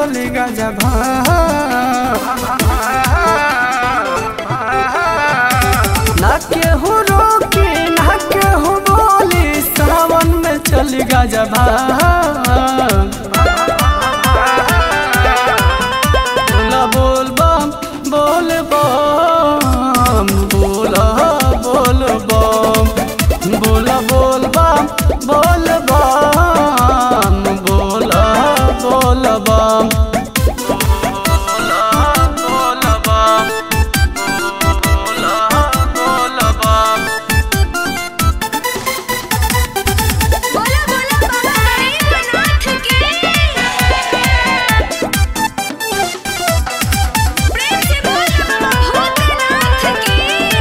चली गजा ना केहू रोकी ना केहू बोली सावन में चली गजा बोला बोल बम बोल बम बोला बोल बम बोला बोल बम बोल बम बोला बोल बम बोला बोल बम बोला बोल बम बोला बोला बाबा गरीबनाथ की प्रेम से बोला भूतनाथ की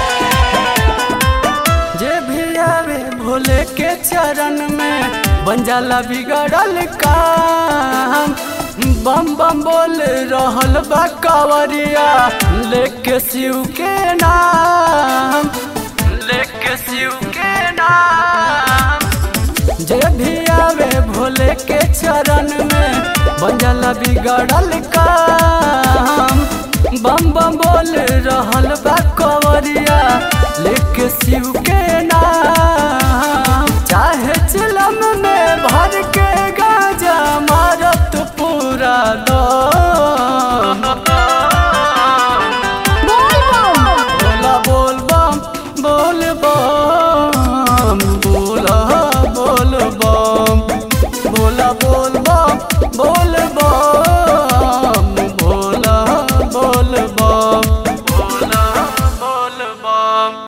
जे भी आवे भोले के चरण में बन जाला बिगड़ल काम बम बम बोल रहल बा कावरिया लेके शिव के नाम लेके शिव के नाम जे भी आवे भोले के चरण में बन जाला बिगड़ल काम बम बम बोल रहल बा कवरिया लेके शिव के नाम